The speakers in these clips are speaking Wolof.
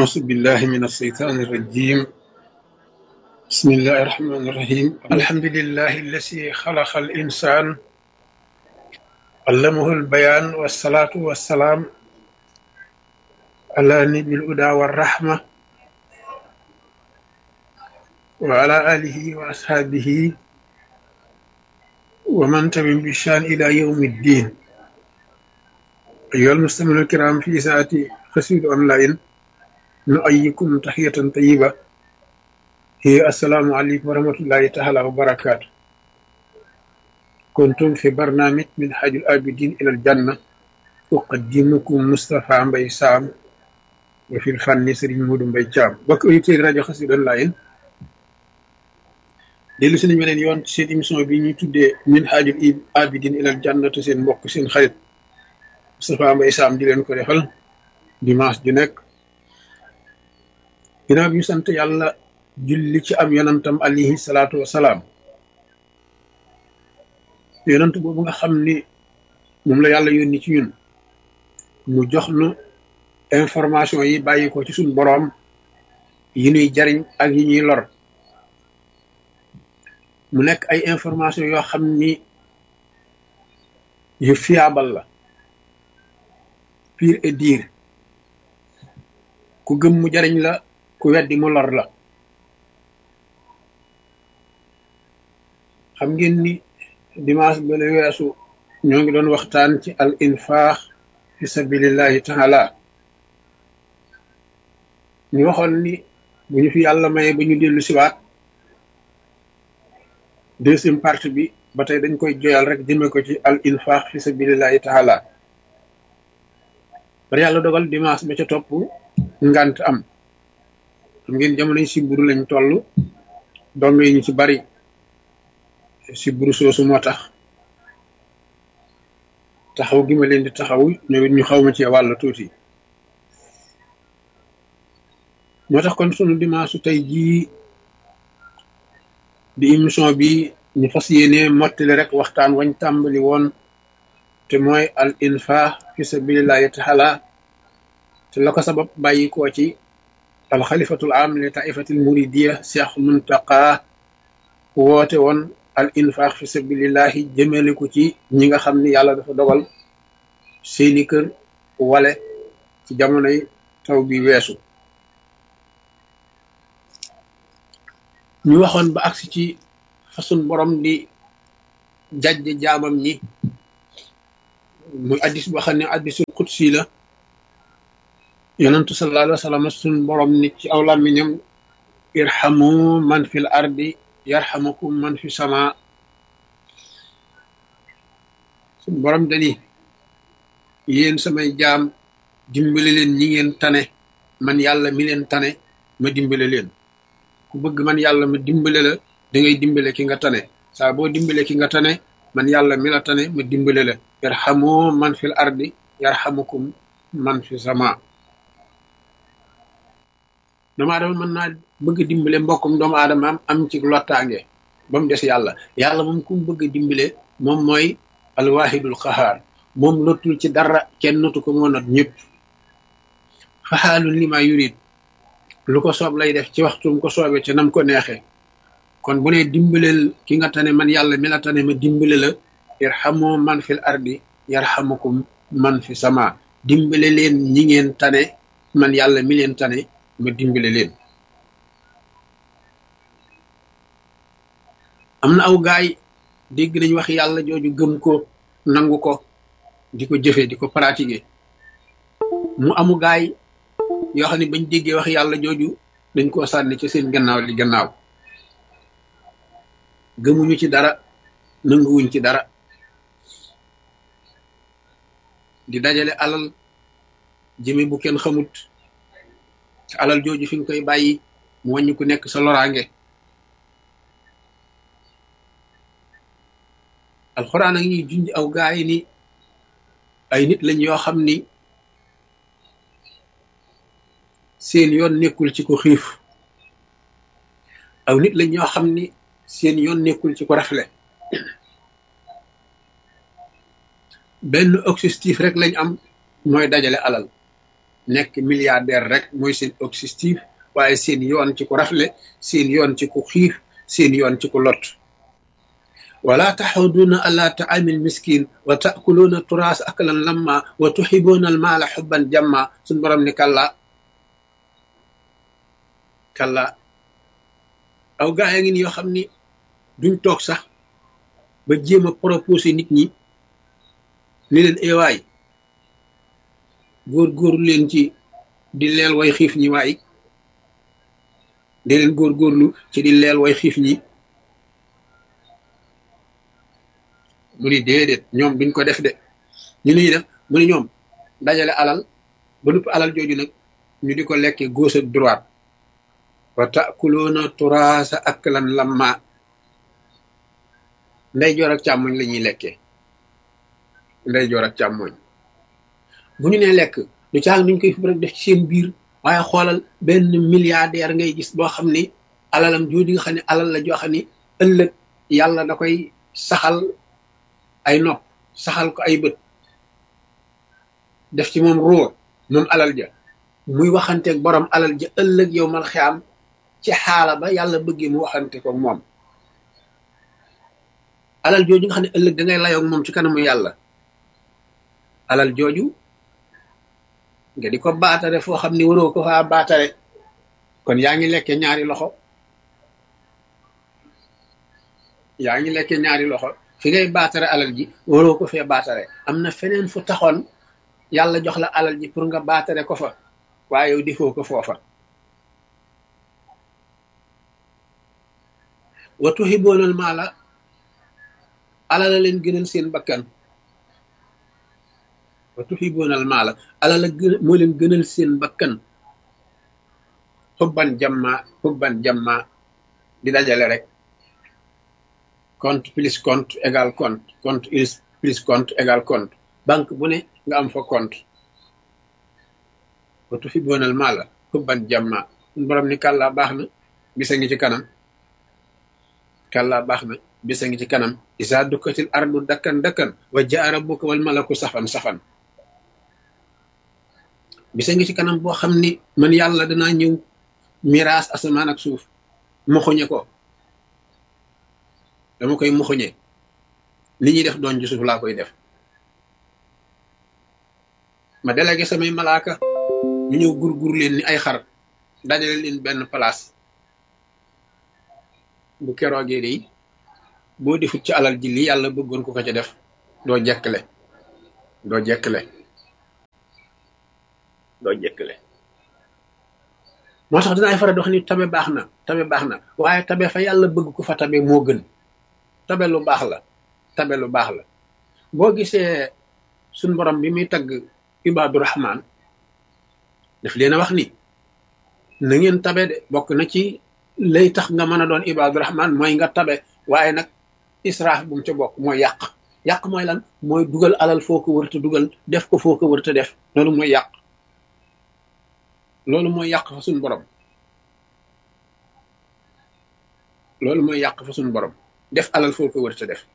أعوذ بالله من الشيطان الرجيم بسم الله الرحمن الرحيم الحمد لله الذي خلق الإنسان علمه البيان والصلاة والسلام على نبي الهدى والرحمة وعلى آله وأصحابه ومن تبع بشان إلى يوم الدين أيها المستمعون الكرام في ساعة خسيد أونلاين نؤيكم تحية طيبة هي السلام عليكم ورحمة الله تعالى وبركاته كنتم في برنامج من حاج الآبدين إلى الجنة أقدمكم مصطفى مبي سام وفي الفن سرين مودو مبي جام بك أيتي راديو خسيد أونلاين dellu si nañu leen yoon ci seen émission bi ñuy tuddee min haajul abidin ilal jannatu seen mbokk seen xarit Moustapha Mbaye Sam di leen ko defal dimanche ju nekk ginnaaw bi ñu sant yàlla julli ci am yonantam alayhi salaatu wasalaam yonant boobu nga xam ni moom la yàlla yónni ci ñun mu jox nu information yi bàyyi ko ci suñ boroom yi ñuy jariñ ak yi ñuy lor mu nekk ay information yoo xam ni yu fiable la pire et dire ku gëm mu jariñ la ku weddi mu lor la xam ngeen ni dimanche ba la weesu ñoo ngi doon waxtaan ci al infaax fi sabilillahi taala ñu waxoon ni bu ñu fi yàlla maye ba ñu dellu siwaat deuxième partie bi ba tey dañ koy joyal rek jëme ko ci al infaq fi sabilillahi taala bari yàlla dogal dimanche ba ca topp ngant am xam ngeen jamono yi siburu lañ toll dong yi ñu ci bari siburu soosu moo tax taxaw gi ma leen di taxaw ñoom it ñu xaw ma ci wàll tuuti moo tax kon sunu dimanche tey jii di émission bi ñu fas yéene mottali rek waxtaan wañ tàmbali woon te mooy al infaq fi sabilillahi taala te la ko sabab bàyyi koo ci al xalifatul am li taifatil muridiya cheikh muntaqa woote woon al infaq fi sabilillahi jëmale ko ci ñi nga xam ni yàlla dafa dogal seeni kër wale ci jamonoy taw bi weesu ñu waxoon ba agsi ci façon borom di jajje jaamam ñi muy addis boo xam ne addisul qudsi la yonentu sallallahu alayhi wa sallam sun borom ni ci aw làmmiñam irhamu man fil ardi yarhamukum man fi sama sun borom dani yéen samay jaam dimbale leen ñi ngeen tane man yàlla mi leen tane ma dimbale leen ku bëgg man yàlla ma dimbale la da ngay dimbale ki nga tane saa boo dimbale ki nga tane man yàlla mi la tane ma dimbale la yarhamu man fil ardi yarhamukum man fi sama doomu aadama mën naa bëgg dimbale mbokkum doomu aadama am am ci lottaange ba mu des yàlla yàlla moom ku mu bëgg dimbale moom mooy alwahidul qahaar moom lottul ci dara kenn notu ko moo not ñëpp faxaalun li ma yurid lu ko soob lay def ci waxtum ko soobee ci nam ko neexee kon bu ne dimbaleel ki nga tane man yàlla mi la tane ma dimbale la irhamu man fil ardi yarhamukum man fi sama dimbale leen ñi ngeen tane man yàlla mi leen tane ma dimbale leen am na aw gaay dégg nañ wax yàlla jooju gëm ko nangu ko di ko jëfe di ko pratiquer mu amu gaay yoo xam ne bañ déggee wax yàlla jooju dañ koo sànni ci seen gannaaw li gannaaw gëmuñu ci dara nanguwuñ ci dara di dajale alal jëme bu kenn xamut ci alal jooju fi nga koy bàyyi mu wàññi ku nekk sa loraange alxuraan ak ñuy junj aw gaay ni ay nit lañ yoo xam ni seen yoon nekkul ci ko xiif aw nit lañ ñoo xam ni seen yoon nekkul ci ko rafle benn objectif rek lañ am mooy dajale alal nekk milliardaire rek mooy seen objectif waaye seen yoon ci ku rafle seen yoon ci ku xiif seen yoon ci ku lot wala taxuduuna ala taamil miskin wa taakuluuna turaas aklan lamma wa tuxibuuna almaala xubban jamma suñ borom ni kalla kalla aw gaa yaa ngi ni yoo xam ni duñ toog sax ba jéem a proposé nit ñi ni leen ewaay góor-góorlu leen ci di leel way xiif ñi waay di leen góor-góorlu ci di leel way xiif ñi mu ni déedéet ñoom duñ ko def de ñu ni def mu ni ñoom dajale alal ba nupp alal jooju nag ñu di ko lekke gauche ak droite wa takuloona turaasa aklan lamma nday joor ak càmmoñ la ñuy lekkee nday joor ak càmmoñ bu ñu nee lekk du caag nuñ koy fi rek def ci seen biir waaye xoolal benn milliardaire ngay gis boo xam ni alalam jooju nga xam ne alal la joo xam ni ëllëg yàlla da koy saxal ay nopp saxal ko ay bët def ci moom ruur moom alal ja muy waxanteeg borom alal ja ëllëg yow mal xiyaam ci xaala ba yàlla bëggee mu waxante ko moom alal jooju nga xam ne ëllëg da ngay layoog moom ci kanamu yàlla alal jooju nga di ko baatare foo xam ni waroo ko faa baatare kon yaa ngi lekke ñaari loxo yaa ngi lekke ñaari loxo fi ngay baatare alal ji waroo ko fee baatare am na feneen fu taxoon yàlla jox la alal ji pour nga baatare ko fa waaye yow defoo ko foofa wa tuhiboonal maala alala leen gënal seen bakkan wa tuhiboonal maala alala gën moo leen gënal seen bakkan xubban jamma xubban jamma di dajale rek compte plus compte égal compte compte plus compte égal compte banque bu ne nga am fa compte wa tuhiboonal maala xubban jamma borom ni kàllaa baax na bisa ngi ci kanam kàllaa baax na bisa ngi ci kanam isa dukkatil ardu dakkan dakkan wa jaa rabbuka wal malaku safan safan bisa ngi ci kanam boo xam ni man yàlla danaa ñëw miraas asamaan ak suuf moxoñe ko dama koy moxoñe li ñuy def doon ci suuf laa koy def ma délégué samay malaaka ñu ñëw gurgur leen ni ay xar dajale leen benn place bu keroogee de boo defut ci alal ji li yàlla bëggoon ko ko ca def doo jekkle doo jekkle doo jekkle moo tax dinaay faral di wax ni tabe baax na tabe baax na waaye tabe fa yàlla bëgg ko fa tabe moo gën tabe lu baax la tabe lu baax la boo gisee suñ borom bi muy tagg ibaadu rahmaan daf leen a wax ni na ngeen tabe de bokk na ci lay tax nga mën a doon ibaadu rahmaan mooy nga tabe waaye nag israaf bu mu ca bokk mooy yàq yàq mooy lan mooy dugal alal foo ko wërta dugal def ko foo ko wërta def loolu mooy yàq loolu mooy yàq fa suñ borom loolu mooy yàq fa suñ borom def alal foo ko wërta def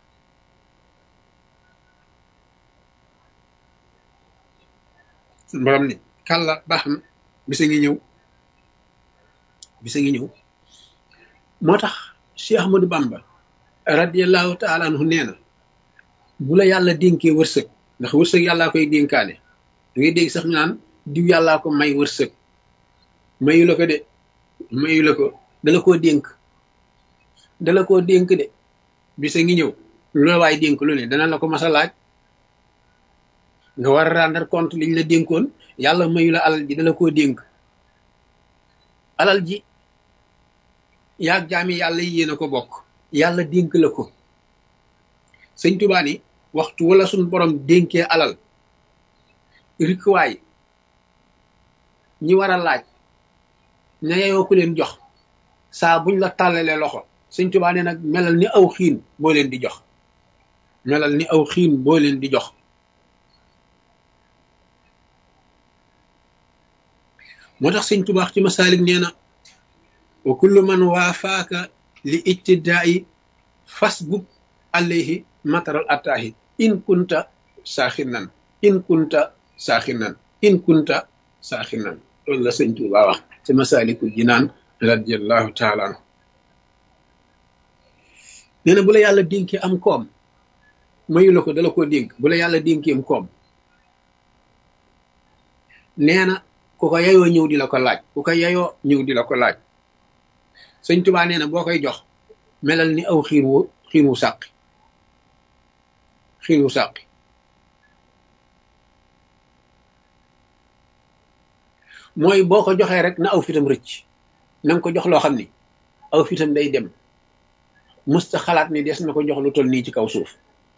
suñ borom ni kàlla baax na bisa ngi ñëw bisa ngi ñëw moo tax Cheikh Ahmadou Bamba radiallahu taala anhu nee na bu la yàlla dénkee wërsëg ndax wërsëg yàllaa koy dénkaane da ngay dégg sax ñu naan diw yàllaa ko may wërsëg mayu la ko de mayu la ko dala koo dénk dala koo dénk de bisa ngi ñëw lu la waay dénk lu ne dana la ko mas a laaj nga war a rendre compte liñ la dénkoon yàlla mayu la alal ji dala koo dénk alal ji yaag jaami yàlla yéen a ko bokk yàlla dénk la ko sëñ Tuubaa ni waxtu wala suñ borom dénkee alal rikwaay ñi war a laaj ña yeyoo ku leen jox saa buñ la tàllalee loxo sëñ Tuubaa ne nag melal ni aw xiin boo leen di jox melal ni aw xiin boo leen di jox moo tax sëñ Tuubaa ci masaalik nee na wa kullu man waafaaka li ijtidaa'i fasbub alayhi mataral attaahi in kunta saaxinan in kunta saaxinan in kunta saaxinan loolu la sëñ Tuubaa wax ci masalikul jinaan radiallahu taala anhu nee na bu la yàlla dénkee am koom mayu la ko dala koo dénk bu la yàlla dénkee am koom nee na ku ko yayoo ñëw di la ko laaj ku ko yayoo ñëw di la ko laaj sëñ Tuubaa nee na boo koy jox melal ni aw xiir wu xiir wu sàqi xiir wu sàqi mooy boo ko joxee rek na aw fitam rëcc na nga ko jox loo xam ni aw fitam day dem musta xalaat ni des na ko jox lu toll nii ci kaw suuf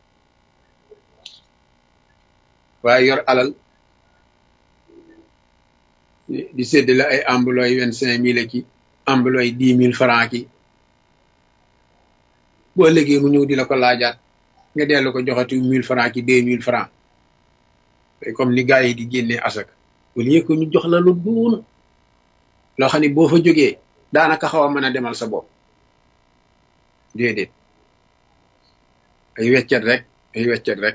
waaye yor alal di séddale ay ambulooy vingt cinq mille ki ambulooy dix mille franc ki boo léegi mu ñëw di la ko laajaat nga dellu ko joxati mille franc ki deux mille franc comme ni gars yi di génnee asak au lieu que ñu jox la lu duun loo xam ne boo fa jógee daanaka xaw a mën a demal sa bopp déedéet ay weccet rek ay weccet rek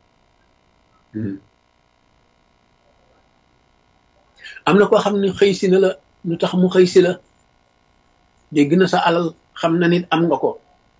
am na koo xam ne xëy si na la lu tax mu xëy si la dégg na sa alal xam na nit am nga ko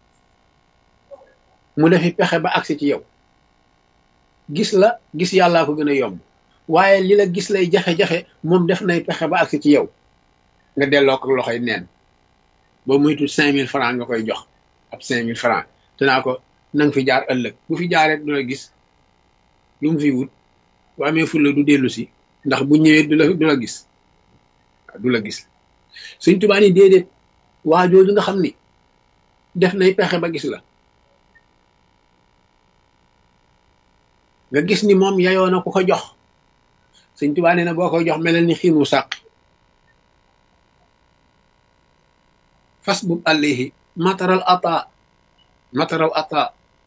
mu defi pexe ba agsi ci yow gis la gis yàllaa ko gën a yomb waaye li la gis lay jafe-jafe moom def nay pexe ba agsi ci yow nga delloo ko loxoy neen boo muytu cinq mille franc nga koy jox ab cinq mille franc te naa ko na nga fi jaar ëllëg bu fi jaaree du la gis lu mu fi wut bu amee fulla du dellu si ndax bu ñëwee du la du la gis du la gis suñ tubaa ni déedéet waa jooju nga xam ni def nay pexe ba gis la nga gis ni moom yayoo na ku ko jox suñ tubaa nee na boo koy jox melal ni xiinu sàq fas bub àllihi mataral ata mataral ata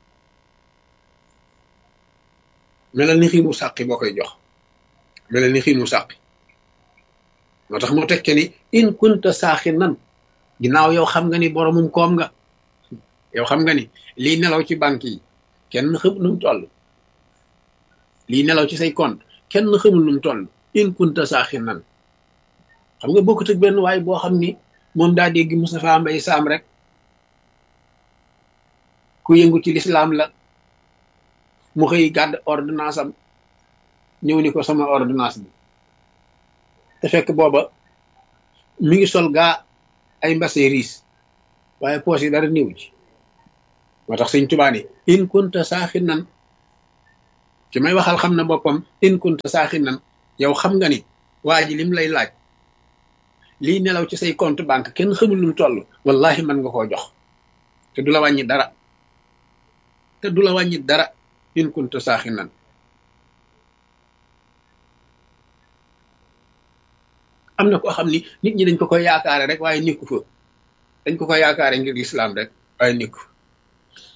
melal ni xiinu sàqi boo koy jox melal ni xiinu sàqi moo tax mu tekke ni in kunta saaxi nan ginnaaw yow xam nga ni boromum koom nga yow xam nga ni lii nelaw ci banque yi kenn xamul nu mu toll lii nelaw ci say compte kenn xamul nu mu toll in kunta saaxi nan xam nga bokkut ak benn waay boo xam ni moom daa dégg Moustapha Mbaye Sam rek ku yëngu ci lislaam la mu xëy gàdd ordonnance am ñëw ni ko sama ordonnance bi te fekk booba mi ngi sol gaa ay mbase riis waaye poos yi dara néew ci moo tax sëñ Tuubaa ni in kunta saaxi nan ci may waxal xam na boppam in kunta saaxi nan yow xam nga ni waa ji lim lay laaj lii nelaw ci say compte banque kenn xamul lu mu toll wallahi mën nga koo jox te du la wàññi dara te du la wàññi dara in kunta saaxi nan am na koo xam ni nit ñi dañ ko koy yaakaare rek waaye nekku fa dañ ko koy yaakaare ngir lislaam rek waaye nekku